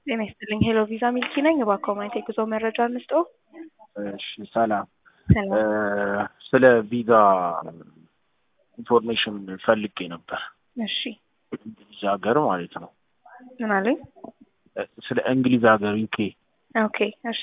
ጤና ይስጥልኝ ሄሎ ቪዛ ሚልኪ ነኝ። እባክዎ ማየት የጉዞ መረጃ እንስጦ። እሺ ሰላም። ሰላም ስለ ቪዛ ኢንፎርሜሽን ፈልጌ ነበር። እሺ እንግሊዝ ሀገር ማለት ነው። ምን አሉኝ? ስለ እንግሊዝ ሀገር ዩኬ ኦኬ እሺ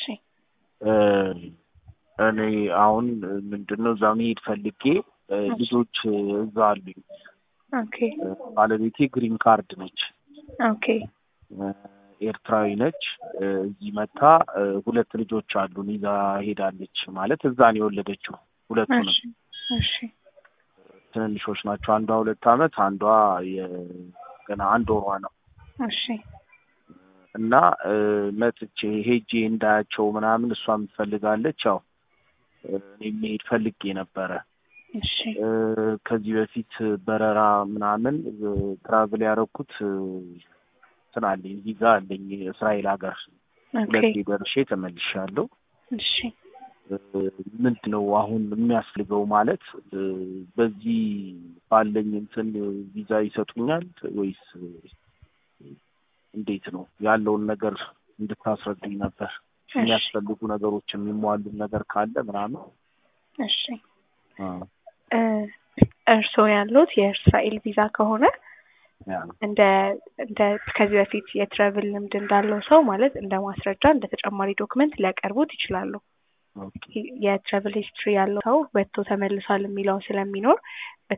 እኔ አሁን ምንድን ነው እዛ መሄድ ፈልጌ ልጆች እዛ አሉኝ። ኦኬ ባለቤቴ ግሪን ካርድ ነች፣ ኦኬ ኤርትራዊ ነች። እዚህ መታ ሁለት ልጆች አሉን ይዛ ሄዳለች። ማለት እዛ ነው የወለደችው። ሁለቱንም እሺ እሺ ትንንሾች ናቸው። አንዷ ሁለት አመት፣ አንዷ ገና አንድ ወሯ ነው። እሺ እና መጥቼ ሄጄ እንዳያቸው ምናምን እሷም ትፈልጋለች። ያው እኔ መሄድ ፈልጌ ነበረ። እሺ ከዚህ በፊት በረራ ምናምን ትራቭል ያደረኩት እንትን አለኝ ቪዛ አለኝ እስራኤል ሀገር ኦኬ ሁለቴ ደርሼ ተመልሻለሁ። እሺ ምንድን ነው አሁን የሚያስፈልገው? ማለት በዚህ ባለኝ እንትን ቪዛ ይሰጡኛል ወይስ እንዴት ነው ያለውን ነገር እንድታስረዱኝ ነበር። የሚያስፈልጉ ነገሮች የሚሟሉ ነገር ካለ ምናምን እሺ አ፣ እ እርስዎ ያሉት የእስራኤል ቪዛ ከሆነ ያ እንደ እንደ ከዚህ በፊት የትራቭል ልምድ እንዳለው ሰው ማለት እንደ ማስረጃ እንደ ተጨማሪ ዶክመንት ሊያቀርቡት ይችላሉ። ኦኬ የትራቭል ሂስትሪ ያለው ሰው ወጥቶ ተመልሷል የሚለው ስለሚኖር